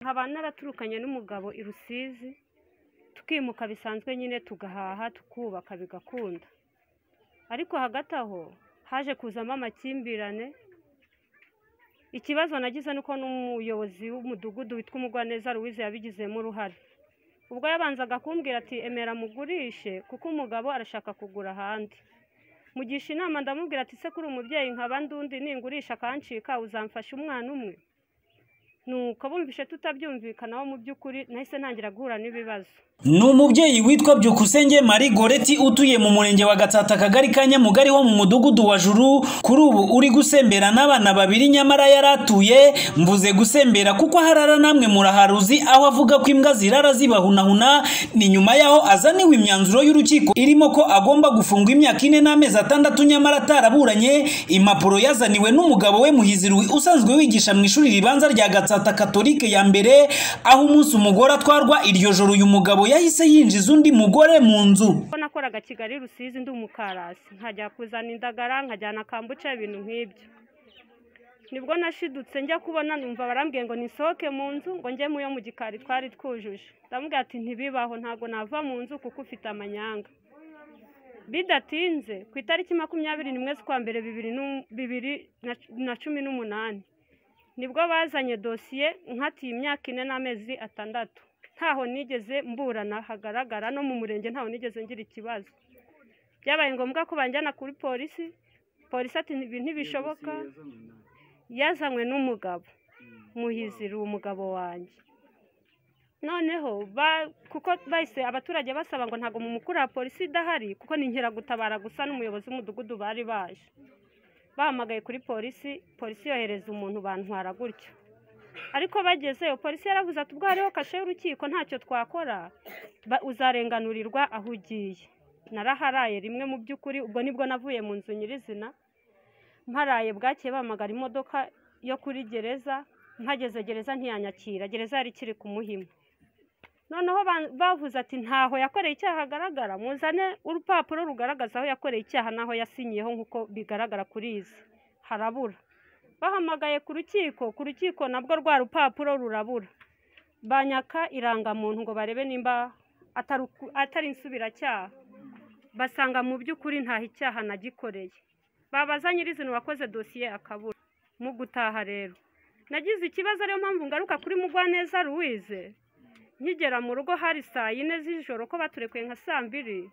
nkaba naraturukanye n'umugabo i Rusizi tukimuka bisanzwe nyine tugahaha tukubaka bigakunda ariko hagati aho haje kuzamo amakimbirane ikibazo nagize ni uko n'umuyobozi w'umudugudu witwa umugwaneza Louise yabigizemo uruhare ubwo yabanzaga kumbwira ati emera mugurishe kuko umugabo arashaka kugura ahandi mugisha inama ndamubwira ati se kuri umubyeyi nkaba ndundi ningurisha akancika uzamfasha umwana umwe nuko bumvishe tutabyumvikanaho mu by'ukuri nahise ntangira guhura n'ibibazo ni umubyeyi witwa byukusenge marie goreti utuye mu murenge wa gatsata akagari ka nyamugari wo mu mudugudu wa juru kuri ubu uri gusembera n'abana babiri nyamara yari atuye mvuze gusembera kuko aho arara namwe muraharuzi aho avuga ko imbwa zirara zibahunahuna ni nyuma yaho azaniwe imyanzuro y'urukiko irimo ko agomba gufungwa imyaka ine n'amezi atandatu nyamara ataraburanye impapuro yazaniwe n'umugabo we muhizirwi usanzwe wigisha mu ishuri ribanza rya gatsata katolike ya mbere aho umunsi umugore atwarwa iryo joro uyu mugabo yahise yinjiza undi mugore mu nzu ko nakoraga kigali rusizi ndi umukarasi nkajya kuzana indagara nkajyana kambuca ibintu nk'ibyo nibwo nashidutse njya kubona numva barambwiye ngo nisohoke mu nzu ngo njye muyo mu gikari twari twujuje ndamubwira ati ntibibaho ntabwo nava mu nzu kuko ufite amanyanga bidatinze ku itariki makumyabiri n'imwe z'ukwa mbere bibiri nu- bibiri na- na cumi n'umunani nibwo bazanye dosiye nkatiye imyaka ine n'amezi atandatu ntaho nigeze mburana hagaragara no mu murenge ntaho nigeze ngira ikibazo byabaye ngombwa ko banjyana kuri polisi polisi ati ibi ntibishoboka yazanywe n'umugabo muhizira uwo mugabo wanjye noneho ba- kuko bahise abaturage basaba ngo ntabwo mu mukuru wa polisi idahari kuko ni inkeragutabara gusa n'umuyobozi w'umudugudu bari baje bahamagaye kuri polisi polisi yohereza umuntu bantwara gutyo ariko bagezeyo polisi yaravuze ati ubwo hariho kashe y'urukiko ntacyo twakora ba- uzarenganurirwa aho ugiye naraharaye rimwe mu by'ukuri ubwo nibwo navuye mu nzu nyirizina mparaye bwakeye bahamagara imodoka yo kuri gereza mpageze gereza ntiyanyakira gereza yari ikiri ku muhima noneho ba- bavuze ati ntaho yakoreye icyaha hagaragara muzane urupapuro rugaragaza aho yakoreye icyaha n'aho yasinyiyeho nk'uko bigaragara kuri izi harabura bahamagaye ku rukiko ku rukiko nabwo rwa rupapuro rurabura banyaka irangamuntu ngo barebe nimba atari uku- atari insubiracyaha basanga mu by'ukuri ntaho icyaha nagikoreye babaza nyirizina uwakoze dosiye akabura mu gutaha rero nagize ikibazo ariyo mpamvu ngaruka kuri mugwaneza ruwize nkigera mu rugo hari saa yine z'ijoro ko baturekuye nka saa mbiri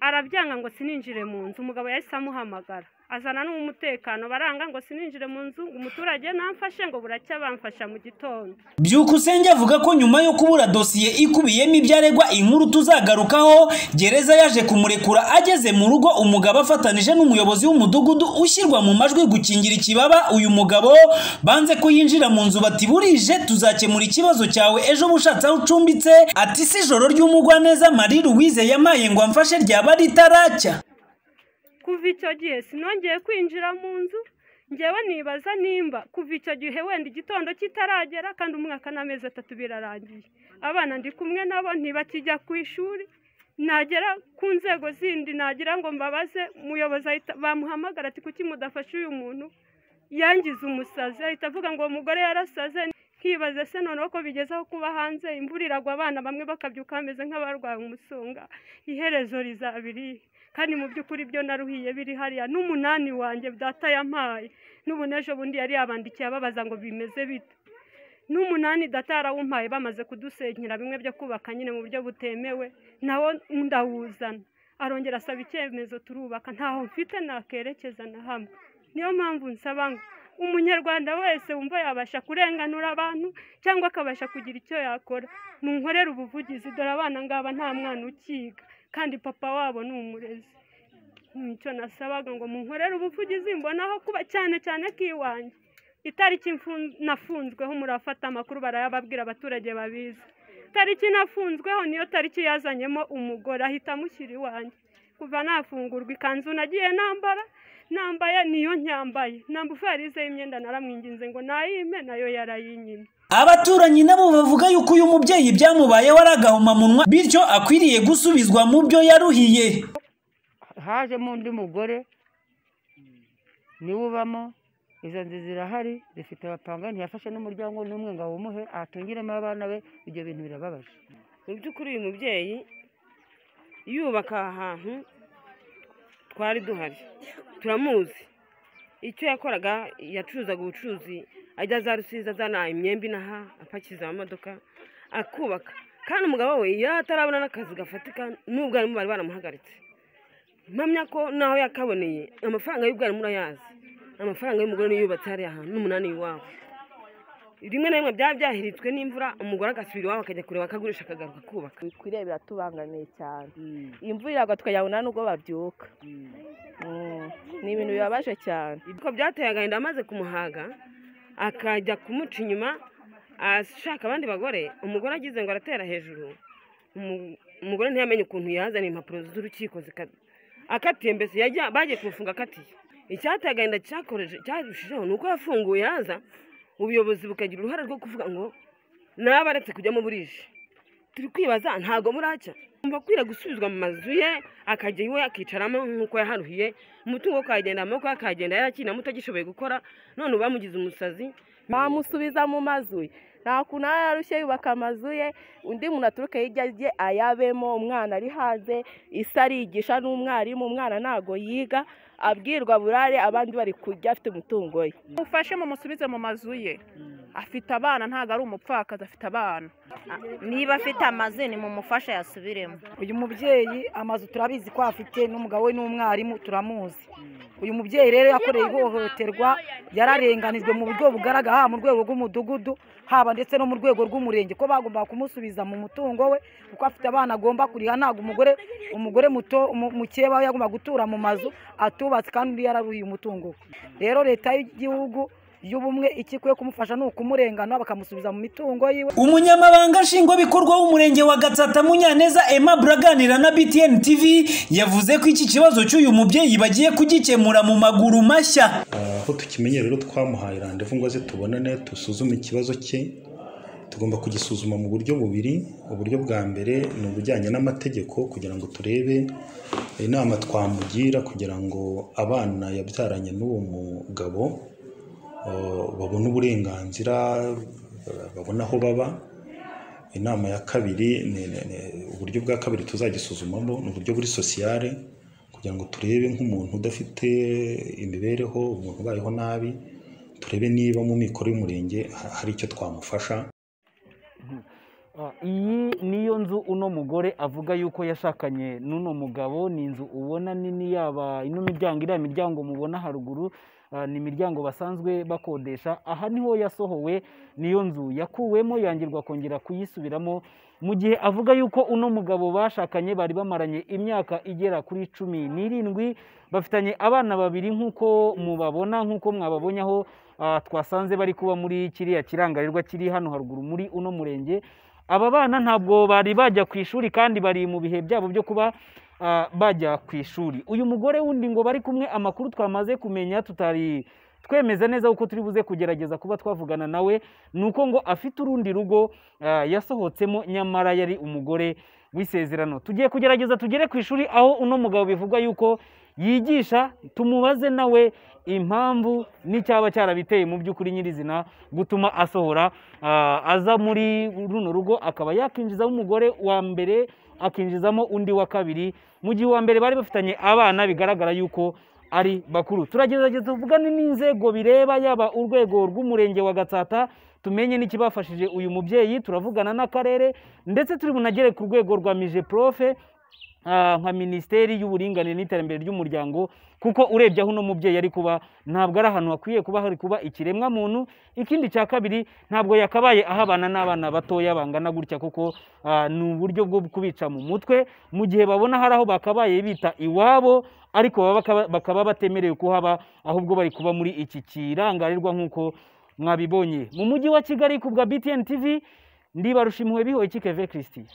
arabyanga ngo sininjire mu nzu umugabo yahise amuhamagara azana n'umutekano baranga ngo sininjire mu nzu ngo umuturage namfashe ngo buracya bamfasha mu gitondo byukusenge avuga ko nyuma yo kubura dosiye ikubiyemo ibyo aregwa inkuru tuzagarukaho gereza yaje kumurekura ageze mu rugo umugabo afatanije n'umuyobozi w'umudugudu ushyirwa mu majwi gukingira ikibaba uyu mugabo banze ko yinjira mu nzu bati burije tuzakemura ikibazo cyawe ejo uba ushatse aho ucumbitse ati si ijoro ry'umugwaneza marie louise yamaye ngo amfashe ryaba ritaracya kuva icyo gihe sinongeye kwinjira mu nzu ngewe nibaza nimba kuva icyo gihe wenda igitondo kitaragera kandi umwaka n'amezi atatu birarangiye abana ndi kumwe nabo ntibakijya ku ishuri nagera ku nzego zindi nagira ngo mbabaze umuyobozi ahita bamuhamagara ati kuki mudafashe uyu muntu yangize umusazi ahita avuga ngo uwo mugore yarasaze nkibaze se noneho ko bigezeho kuba hanze imvura iragwa abana bamwe bakabyuka bameze nk'abarwaye umusonga iherezo rizabiriye kandi mu by'ukuri byo naruhiye biri hariya n'umunani wanjye data yampaye n'ubundi ejo bundi yari yabandikiye ababaza ngo bimeze bite n'umunani data yarawumpaye bamaze kudusenkera bimwe byo kubaka nyine mu buryo butemewe nawo ndawuzana arongera asaba icyemezo turubaka ntaho mfite nakerekeza na hamwe niyo mpamvu nsaba ngo umunyarwanda wese wumva yabasha kurenganura abantu cyangwa akabasha kugira icyo yakora ntunkorere ubuvugizi dore abana ngaba nta mwana ukiga kandi papa wabo ni umurezi nicyo nasabaga ngo munkorere ubuvugizi mbonaho kuba cyane cyane ko iwanjye itariki mfun- nafunzweho murafata amakuru barayababwira abaturage babizi itariki nafunzweho niyo tariki yazanyemo umugore ahita amushyira iwanjye kuva nafungurwa ikanzu nagiye nambara nambaye niyo nyambaye namba ufarize y'imyenda naramwinginze ngo nayime nayo yarayinyimye abaturanyi nabo bavuga yuko uyu mubyeyi byamubayeho ari agahomamunwa bityo akwiriye gusubizwa mu byo yaruhiye hajemo undi mugore niwe ubamo izo nzu zirahari zifite abapanga ntiyafashe n'umuryango n'umwe ngo awumuhe ahatungiremo abana be ibyo bintu birababaje mu by'ukuri uyu mubyeyi yubaka aha hantu twari duhari turamuzi icyo yakoraga yacuruzaga ubucuruzi ajya za rusizi azana imyembe inaha apakiza amamodoka akubaka kandi umugabo we iyo atarabona n'akazi gafatika n'ubwo arimo bari baramuhagaritse mpamya ko naho yakaboneye amafaranga y'ubwo arimo urayazi amafaranga y'umugore niyo yubatse hariya hantu n'umunani iwabo rimwe na rimwe byaba byahiritswe n'imvura umugore agasubira iwabo akajya kureba akagurisha akagaruka kubaka bikwiriye biratubangamiye cyane imvura iragwa tukayabona n'ubwo babyuka Mm. ni ibintu bibabaje cyane ibyo byateye agahinda amaze kumuhaga akajya kumuca inyuma ashaka abandi bagore umugore agize ngo aratera hejuru umu- umugore ntiyamenye ukuntu yazana impapuro z'urukiko zika- akatiye mbese yajya- bagiye kumufunga akatiye icyateye agahinda cyakoreje cyarushijeho ni uko yafunguye haza ubuyobozi bukagira uruhare rwo kuvuga ngo nabaretse kujyamo burije turi kwibaza ntabwo muracya mba akwiriye gusubizwa mu mazu ye akajya iwe akicaramo nk'uko yaharuhiye umutungo we ukagenda amaboko ye akagenda yakinamo utagishoboye gukora none ubu bamugize umusazi bamusubiza mu mazu ye nta kuntu aba yarushye yubaka amazu ye undi muntu aturuke hirya ajye ayabemo umwana ari hanze isi arigisha n'umwarimu umwana ntago yiga abwirwa burare abandi bari kurya afite umutungo ye mufashe mumusubize mu mazu ye afite abana ntabwo ari umupfakazi afite abana niba afite amazu ni mumufashe yasubiremo uyu mubyeyi amazu turabizi ko afite n'umugabo we n'umwarimu turamuzi uyu mubyeyi rero yakoreye ihohoterwa yararenganijwe mu buryo bugaragara haba mu rwego rw'umudugudu haba ndetse no mu rwego rw'umurenge ko bagomba kumusubiza mu mutungo we kuko afite abana agomba kuriha ntabwo umugore umugore muto mu- mukeya we yagomba gutura mu mazu atubatse kandi undi yararuhiye umutungo we rero leta y'igihugu y'ubumwe ikikwiye kumufasha ni ukumurengana bakamusubiza mu mitungo yiwe umunyamabanga nshingwabikorwa w'umurenge wa gatsata munyaneza aimable aganira na btn tv yavuze ko iki kibazo cy'uyu mubyeyi bagiye kugikemura mu maguru mashya aho tukimenye rero twamuhaye randevu ngo aze tubonane dusuzume ikibazo cye tugomba kugisuzuma mu buryo bubiri uburyo bwa mbere ni ubujyanye n'amategeko kugira ngo turebe inama twamugira kugira ngo abana yabyaranye n'uwo mugabo eh, babone uburenganzira eh, babone aho baba inama ya kabiri ni ni- ni- uburyo bwa kabiri tuzagisuzumamo ni uburyo buri sosiyale kugira ngo turebe nk'umuntu udafite imibereho umuntu ubayeho nabi turebe niba mu mikoro y'umurenge ha- hari icyo twamufasha Ah, iyi niyo nzu uno mugore avuga yuko yashakanye n'uno mugabo ni inzu ubona nini yaba ino miryango iriya miryango mubona haruguru ah, ni imiryango basanzwe bakodesha aha niho yasohowe niyo nzu yakuwemo yangirwa kongera kuyisubiramo mu gihe avuga yuko uno mugabo bashakanye bari bamaranye imyaka igera kuri cumi n'irindwi bafitanye abana babiri nk'uko mubabona nk'uko mwababonye aho ah, twasanze bari kuba muri kiriya kirangarirwa kiri hano haruguru muri uno murenge aba bana ntabwo bari bajya ku ishuri kandi bari mu bihe byabo byo kuba ah, bajya ku ishuri uyu mugore wundi ngo bari kumwe amakuru twamaze kumenya tutari twemeza neza kuko turi buze kugerageza kuba twavugana nawe ni uko ngo afite urundi rugo ah, yasohotsemo nyamara yari umugore w'isezerano tugiye kugerageza tugere ku ishuri aho uno mugabo bivugwa yuko yigisha tumubaze nawe impamvu n'icyaba cyarabiteye mu by'ukuri nyirizina gutuma asohora ah, aza muri runo rugo akaba yakinjizamo umugore wa mbere akinjizamo undi wa kabiri mu gihe uwa mbere bari bafitanye abana bigaragara yuko ari bakuru turagerageza tuvugane n'inzego bireba yaba urwego rw'umurenge wa gatsata tumenye n'ikibafashije uyu mubyeyi turavugana n'akarere ndetse turi bunagere ku rwego rwa mije profe ah, nka minisiteri y'uburinganire n'iterambere ry'umuryango kuko urebye aho uno mubyeyi ari kuba ntabwo ari ahantu hakwiye kuba hari kuba ikiremwa muntu ikindi cya kabiri ntabwo yakabaye ahabana n'abana batoya bangana gutya kuko ah, ni uburyo bwo kubica mu mutwe mu gihe babona hari aho bakabaye bita iwabo ariko baba bakaba- bakaba batemerewe kuhaba ahubwo bari kuba muri iki kirangarirwa nk'uko mwabibonye mu mujyi wa kigali ku bwa btn tv ndibarusha impuhwe bihoye kikeve christian